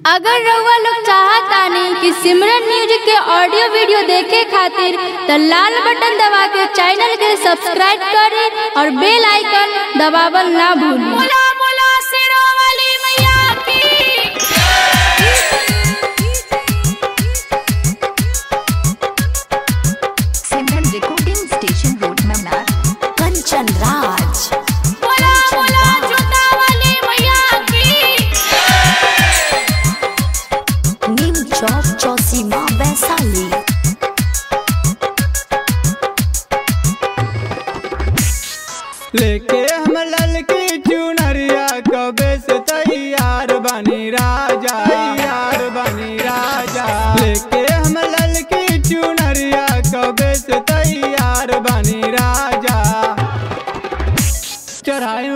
अगर रउआ लोग चाहतानी कि सिमरन म्यूजिक के ऑडियो वीडियो देखे खातिर त लाल बटन दबा के चैनल के सब्सक्राइब करे और बेल आइकन दबावल ना भूली बोला बोला शेरों वाली मैया की Simran recording station road Mannar Kanchan Raj बोला बोला जोता वाली मैया की नीम चौक चौसीमा वैशाली लेके हम ललकी चुनरिया कबे से तैयार बनी राजा यार बनी राजा लेके हम ललकी चुनरिया कबे से तैयार बनी राजा चढ़ाई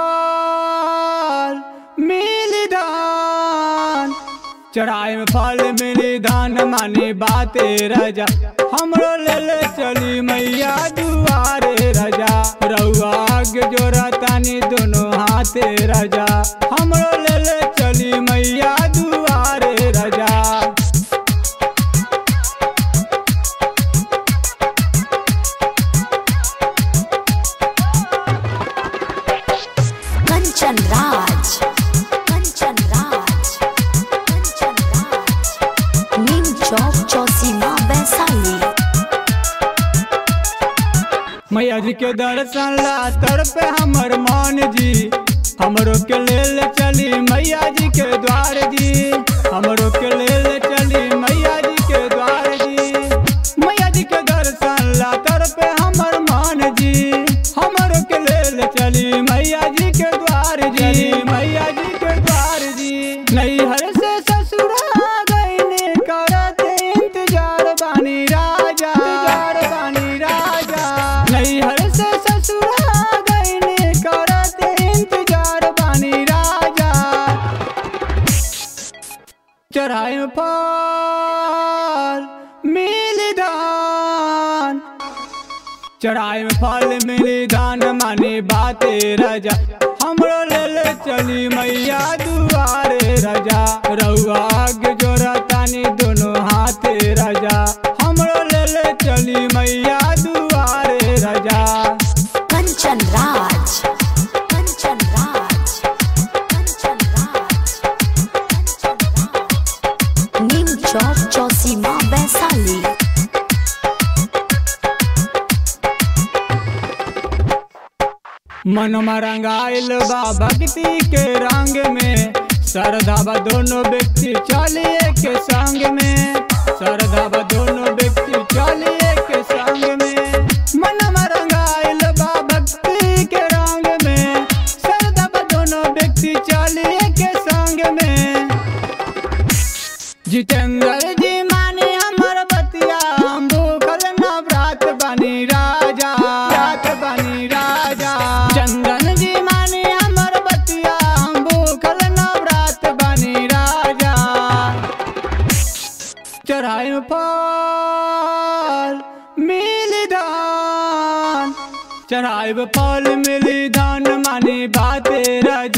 फल मिली धान चढ़ाई में फल मिली धान मानी बाते राजा हमरो ले ले चली मैया दुआरे राजा रउआ आगे जोरा तानी दोनों हाथे राजा हमरो ले ले चली मैया दुआरे राजा कंचन राज कंचन राज कंचन राज नीम चौक चौसीमा वैशाली मैया जी के दर्शन ला तर पे हमर मान जी हमरो के ले ले चली मैया जी के द्वार जी हमरो के ले ले चली मैया जी के द्वार जी मैया जी के दर्शन ला तर पे हमर मान जी हमरो के ले ले चली मैया जी के द्वार जी मैया जी के द्वार जी नैहर से ससुरा गईने करत इंतजार बानी राजा इंतजार बानी राजा नैहर से ससुरा गईने करत इंतजार बानी राजा चढ़ाई में फल मिली धान चढ़ाई में फल मिली धान मानी बाते राजा हमरो ले ले चली मैया दुआरे राजा रउआ आगे जोरा तानी दोनों हाथे राजा हमरो ले ले चली मैया दुआरे राजा कंचन राज कंचन राज कंचन राज कंचन राज नीम चौक चौसीमा वैशाली मनमा रंगाइल बा भक्ति के रंग में श्रद्धा बा दोनों व्यक्ति चलिए के संग में श्रद्धा बा दोनों व्यक्ति चलिए के संग में मनमा रंगाइल बा भक्ति के रंग में श्रद्धा बा दोनों व्यक्ति चलिए के संग में जितेंद्र जी माने हमर बतिया हम भूखल नवरात बनी राजा रात बनी राजा चंदन जी माने हमर बतिया हम भूखल नवरात बनी राजा चढ़ाई में फल मिली धान चढ़ाई में फल मिली धान मानी बाते राजा